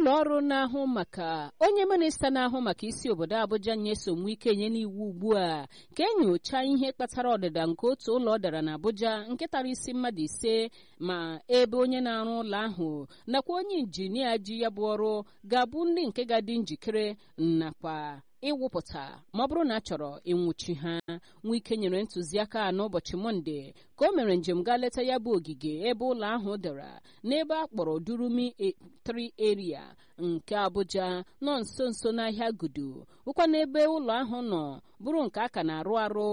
ụlọ ọrụ na-ahụ maka onye minista na-ahụ maka isi obodo Abuja nyesom ike nye n'iwu ugbu a ka enyocha ihe kpatara ọdịda nke otu ụlọ dara na Abuja nke tara isi mmadụ ise ma ebe onye na-arụ ụlọ ahụ nakwa onye injinia ji ya bụ ọrụ ga-abụ ndị nke ga-adị njikere nakwa ịwụpụta ma ọ bụrụ na a chọrọ ịnwụchi ha Nwike nyere ntụziaka n'ụbọchị Mọnde ka o mere njem gaa leta ya bụ ogige ebe ụlọ ahụ dara n'ebe a kpọrọ Durumi 3 area nke Abuja nọ nso nso n'ahịa Gudu bụkwa n'ebe ụlọ ahụ nọ bụrụ nke a ka na-arụ arụ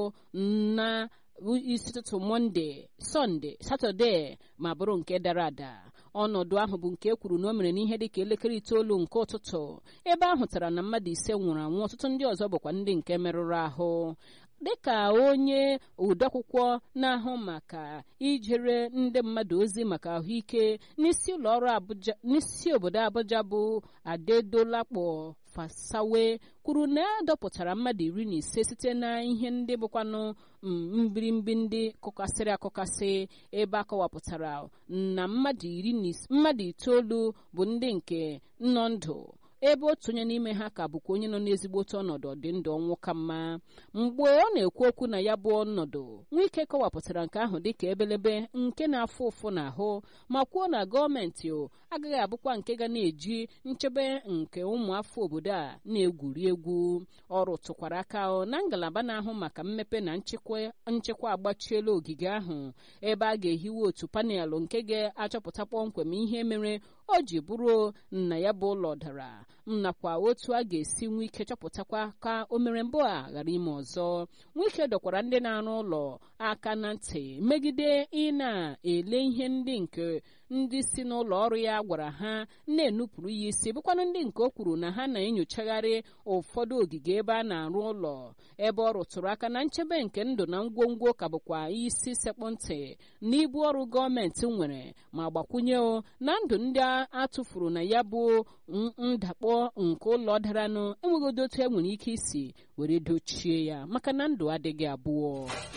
na isi ụtụtụ Mọnde Sọnde Satọde ma bụrụ nke dara ada ọnọdụ ahụ bụ nke e kwuru na o mere n'ihe dịka elekere itoolu nke ụtụtụ ebe a hụtara na mmadụ ise nwụrụ anwụ ọtụtụ ndị ọzọ bụkwa ndị nke merụrụ ahụ dịka onye odeakwụkwọ na-ahụ maka ijere ndị mmadụ ozi maka ahụike n'isi ụlọ ọrụ Abuja n'isi obodo Abuja bụ Adedolakpo Fasawe kwuru na a dọpụtara mmadụ iri na ise site na ihe ndị bụkwanụ mbirimbi ndị kụkasịrị akụkasị ebe a kọwapụtara na mmadụ iri mmadụ itoolu bụ ndị nke nọ ndụ ebe otu onye n'ime ha ka bụkwa onye nọ n'ezigbote ọnọdụ dị ndụ ọnwụ ka mma mgbe ọ na-ekwu okwu na ya bụ ọnọdụ Nwike kọwapụtara nke ahụ dịka ebelebe nke na-afụ ụfụ n'ahụ ma kwuo na gọọmenti agaghị abụkwa nke ga na-eji nchebe nke ụmụafọ obodo a na-egwuri egwu ọrụ tụkwara aka na ngalaba na-ahụ maka mmepe na nchekwa agbachiela ogige ahụ ebe a ga-ehiwe otu panelụ nke ga-achọpụta kpọmkwem ihe mere o ji bụrụ na ya bụ ụlọ dara nakwa otu a ga-esi nwee ike chọpụtakwa ka o mere mbụ a ghara ime ọzọ nwike dọkwara ndị na-arụ ụlọ aka na ntị megide ị na-ele ihe ndị nke ndị si n'ụlọ ọrụ ya gwara ha na-enupụrụ ya isi bụkwanụ ndị nke o kwuru na ha na-enyochagharị ụfọdụ ogige ebe a na-arụ ụlọ ebe ọ rụtụrụ aka na nchebe nke ndụ na ngwongwo ka bụkwa isi sekpụ ntị na ibu ọrụ gọọmenti nwere ma gbakwunye na ndụ ndị atụfuru na ya bụ ndakpọ nke ụlọ daranụ enweghị otu e nwere ike isi were dochie ya maka na ndụ adịghị abụọ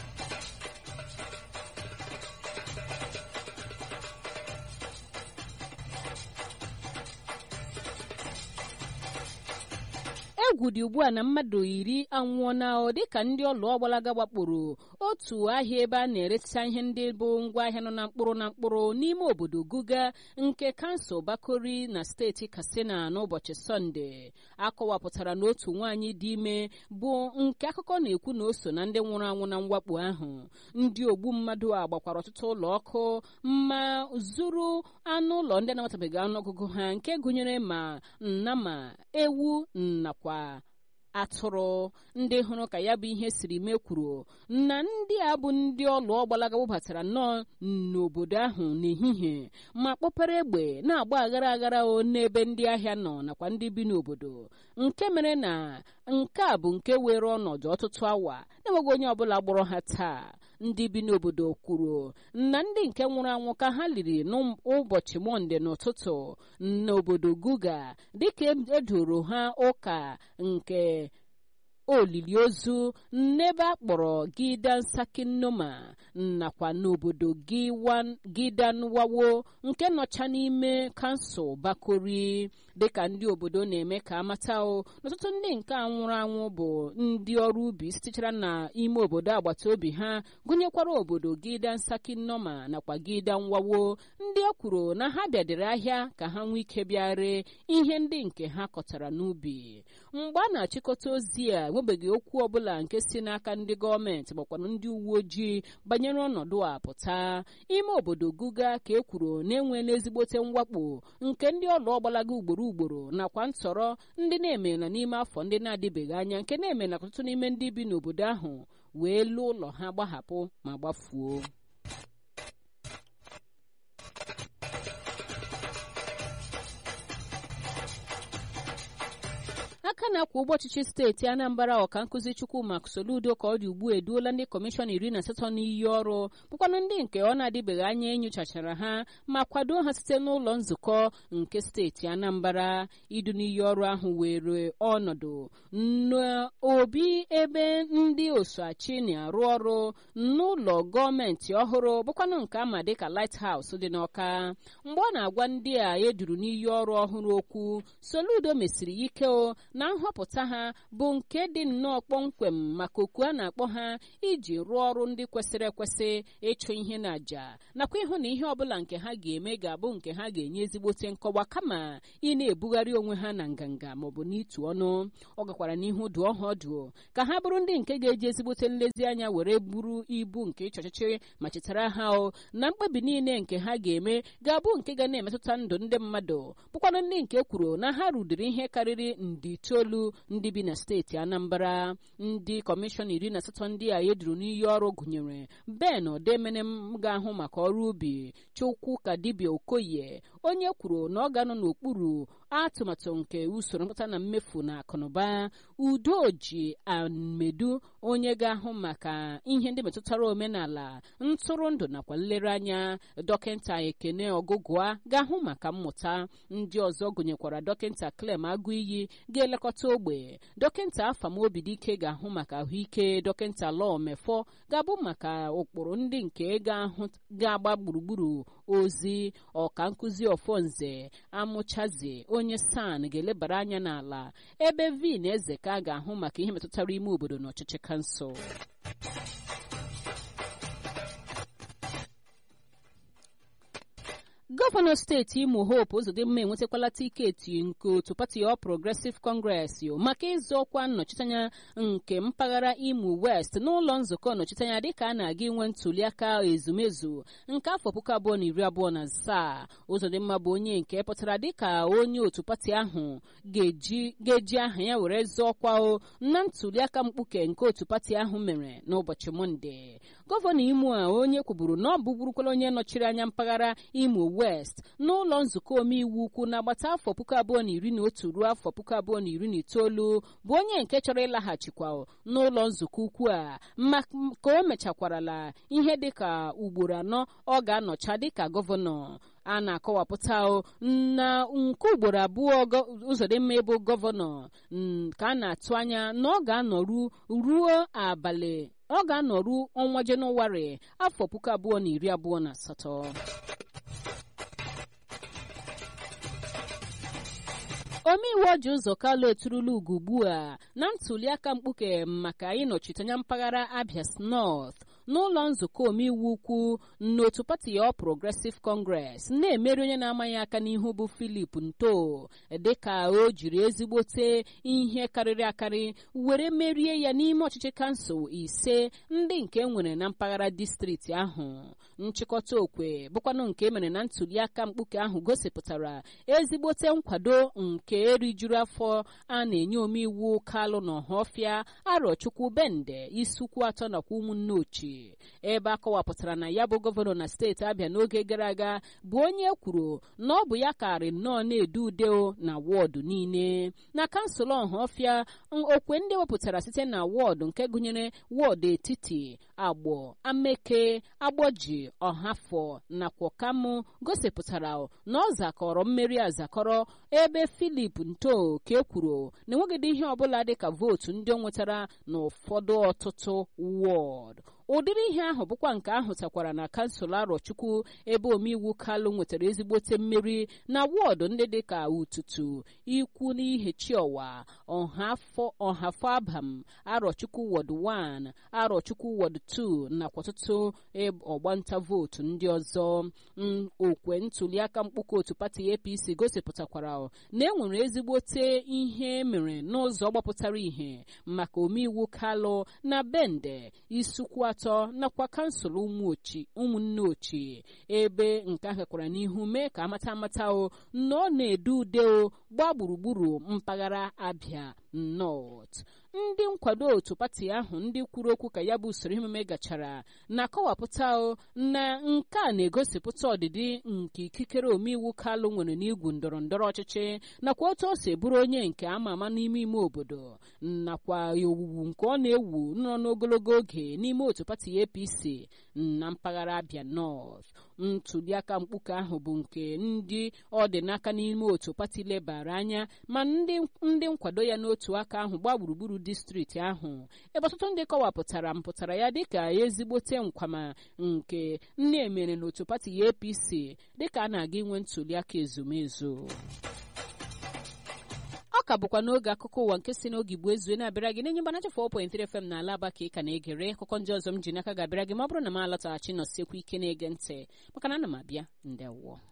egwu dị ugbu a na mmadụ iri anwụọna dịka ndị ọlụ ọgbalaga gbakporo otu ahịa ebe a na-eresịcha ihe ndị bụ ngwaahịa nọ na mkpụrụ na mkpụrụ n'ime obodo Guga nke kansụl Bakori na steeti Katsina n'ụbọchị Sọnde akọwapụtara na otu nwaanyị dị ime bụ nke akụkọ na-ekwu na o so na ndị nwụrụ anwụ na mwakpo ahụ ndị ogbu mmadụ a gbakwara ọtụtụ ụlọ ọkụ ma zuru anụ ụlọ ndị na-amatabeghị ọnụọgụgụ ha nke gụnyere ma nnama ewu nakwa atụrụ ndị hụrụ ka ya bụ ihe siri mekwuru na ndị a bụ ndị ọlụ ọgbalaga bubatara nnọọ n'obodo ahụ n'ehihie ma kpọpere egbe na-agba aghara aghara n'ebe ndị ahịa nọ nakwa ndị bi n'obodo nke mere na nke a bụ nke were ọnọdụ ọtụtụ awa na-enweghị onye ọbụla gbọrọ ha taa ndị bi n'obodo kwuru na ndị nke nwụrụ anwụ ka ha liri n'ụbọchị mọnde n'ụtụtụ n'obodo guga dịka edoro ha ụka nke olili ozu n'ebe a kpọrọ gidan sakinoma nakwa n'obodo gidanwawo nke nọcha n'ime kansụl bakori dịka ndị obodo na-eme ka amata n'ọtụtụ ndị nke a nwụrụ anwụ bụ ndị ọrụ ubi sitechara n'ime obodo agbata obi ha gụnyekwara obodo gidan sakinoma nakwa gidan wawo ndị e kwuru na ha bịadere ahịa ka ha nwee ike bịa ree ihe ndị nke ha kọtara n'ubi mgbe a na-achịkọta ozi a enwebeghị okwu ọbụla nke si n'aka ndị gọọmenti makwanụ ndị uwe ojii banyere ọnọdụ a pụta ime obodo guga ka e kwuru na-enwe n'ezigbote mwakpo nke ndị ọlụ ọgbalaga ugboro ugboro nakwa ntọrọ ndị na-emela n'ime afọ ndị na-adịbeghị anya nke na-emela ọtụtụ n'ime ndị bi n'obodo ahụ wee lụọ ụlọ ha gbahapụ ma gbafuo aka na-akwa ụgbọ ọchịchị steeti anambra ọka nkụzi chukwuma soludo ka ọ dị ugbu eduola ndị kọmishọn iri na asatọ n'iyi ọrụ bụkwanụ ndị nke ọ na-adịbeghị anya enyochachara ha ma kwado ha site n'ụlọ nzukọ nke steeti anambra idu n'iyi ọrụ ahụ were ọnọdụ n'obi ebe ndị osoachi na-arụ ọrụ n'ụlọ gọọmenti ọhụrụ bụkwanụ nke ama dịka lighthouse dị n'ọka mgbe ọ na-agwa ndị a eduru n'iyi ọrụ ọhụrụ okwu soludo mesiri ike o na nhọpụta ha bụ nke dị nnọọ kpọmkwem maka oku a na-akpọ ha iji rụọ ọrụ ndị kwesịrị ekwesị ịchụ ihe na àjà nakwa ịhụ na ihe ọbụla nke ha ga-eme ga-abụ nke ha ga-enye ezigbote nkọwa kama ị na-ebugharị onwe ha na nganga maọbụ n'ịtụ ọnụ ọ gakwara n'ihu dụọ ha ọdụ ka ha bụrụ ndị nke ga-eji ezigbote nlezianya were buru ibu nke ịchị ọchịchị ma chetara ha o na mkpebi niile nke ha ga-eme ga-abụ nke ga na-emetụta ndụ ndị mmadụ bụkwanụ ndị nke kwuru na ha rudiri ihe karịrị ndị itoolu ndị bi na steeti anambra ndị kọmishọn iri na asatọ ndị a eduru n'iyi ọrụ gụnyere ben odemenem ga-ahụ maka ọrụ ubi chukwu ka dibịa okoye onye kwuru na ọ ga-anọ n'okpuru atụmatụ nke usoro mkpata na mmefu na akụnụba udoji amedu onye ga-ahụ maka ihe ndị metụtara omenala ntụrụndụ nakwa nlereanya dọkịta ekene ọgụgụa ga-ahụ maka mmụta ndị ọzọ gụnyekwara dọkịta clem agụiyi ga-elekọta ogbe dọkịta afamobidike ga-ahụ maka ahụike dọkịta lọọ mefọ ga-abụ maka ụkpụrụ ndị nke ga-agba gburugburu ozi ọka nkụzi ọfọnze amụchazi onye san ga-elebara anya n'ala ebe vin eze ka ga-ahụ maka ihe metụtara ime obodo na ọchịchị kansụl gọvanọ steeti imo hope ụzọdịmma enwetakwala tiketi nke otu pati ọ progresiv kọngres maka ịzọ ọkwa nnọchiteanya nke mpaghara imo west n'ụlọ nzukọ nnọchiteanya dịka a na-aga inwe ntuliaka ezumezu nke afọ puku abụọ na iri abụọ na asaa ụzọdịmma bụ onye nke pụtara dịka onye otu pati ahụ ga-eji aha ya were zọọ ọkwa o na ntuliaka mkpuke nke otu pati ahụ mere n'ụbọchị mọnde gọvanọ imo a onye kwuburu na ọ bụburukwala onye nọchiri anya mpaghara imo west n'ụlọ nzukọ omeiwu ukwu n'agbata afọ puku abụọ na iri na otu ruo afọ puku abụọ na iri na itoolu bụ onye nke chọrọ ịlaghachikwa n'ụlọ nzukọ ukwu a ka o mechakwarala ihe dịka ugboro anọ ọ ga-anọcha dịka gọvanọ a na-akọwapụta na nke ugboro abụọ ụzọdịmma ịbụ gọvanọ ka a na-atụ anya na ọ ga-anọru ruo abalị ọ ga-anọru ọnwa jenụwarị afọ puku abụọ na iri abụọ na asatọ omeiwu ọji ụzọ kalụ eturula ugo ugbu a na ntuliaka mkpuke maka ịnọchite anya mpaghara abia north n'ụlọ nzukọ omeiwu ukwu n'otu pati ọ progresiv congress na-emeri onye na-amaghị aka n'ihu bụ filip nto dịka o jiri ezigbote ihe karịrị akarị were merie ya n'ime ọchịchị kansụl ise ndị nke nwere na mpaghara distrikti ahụ nchịkọta okwe bụkwanụ nke emere na ntuliaka mkpuke ahụ gosipụtara ezigbote nkwado nke erijuru afọ a na-enye omeiwu kalụ na ọhafịa arọchukwu bende isukwu atọ nakwa ụmụnne ochie ebe a kọwapụtara na ya bụ gọvanọ na steeti abịa n'oge gara aga bụ onye kwuru na ọ bụ ya karị nnọọ na-edu ude na wọdụ niile na kansụl ọhafịa okwe ndị wepụtara site na wọdụ nke gụnyere wọdụ etiti agbọ ameke agbọji ọhafọ nakwa ọkamụ gosipụtara na ọ zakọrọ mmeri azakọrọ ebe filip nto ka e kwuru na enweghịdị ihe ọbụla dịka vootu ndị o nwetara n'ụfọdụ ọtụtụ wọdụ ụdịrị ihe ahụ bụkwa nke ahụtakwara na kansụl arọchukwu ebe omeiwu kalụ nwetara ezigbote mmeri na wọdụ ndị dịka ututu ikwu n'ihe chiọwa ọhafọ abam arọchukwu wọd 1 arọchukwu wọd 2 nakwa ọtụtụ ọgbanta vootu ndị ọzọ okwe ntuliaka mkpụkọ otu pati apc gosipụtakwara na enwere ezigbote ihe mere n'ụzọ gbapụtara ihe maka omeiwu kalụ na bende isukwu atọ nakwa kansụl ụmụnne ochie ebe nke ahụ kwara n'ihu mee ka amata amata o na ọ na-edu ude o gbaa gburugburu mpaghara abịa North ndị nkwado otu pati ahụ ndị kwuru okwu ka ya bụ usoro emume gachara na-akọwapụta na nke a na-egosipụta ọdịdị nke ikikere omeiwu Kalụ nwere n'igwu ndọrọ ndọrọ ọchịchị nakwa otu o si bụrụ onye nke ama ama n'ime ime obodo nakwa owuwu nke ọ na-ewu nọ n'ogologo oge n'ime otu pati APC na mpaghara Abia North ntuliaka mkpuke ahụ bụ nke ndị ọ dị n'aka n'ime otu pati lebara anya ma ndị nkwado ya n'otu aka ahụ gbaa gburugburu distrikti ahụ ebe ọtụtụ ndị kọwapụtara mpụtara ya dịka ezigbote nkwama nke nne emere n'otu pati APC dịka a na-aga inwe ntuliaka ezumezu ọ ka bụkwa n'oge akụkọ ụwa nke si n'oge igbo ezue na-abịara gị n'enye mgbanacha 4.3 FM na ala aba ka ị ka na-egere akụkọ ndị ọzọ m ji n'aka ga-abịara gị ma ọ bụrụ na m alọtaghachi nọsiekwu ike na-ege ntị maka na ana m abịa ndewọ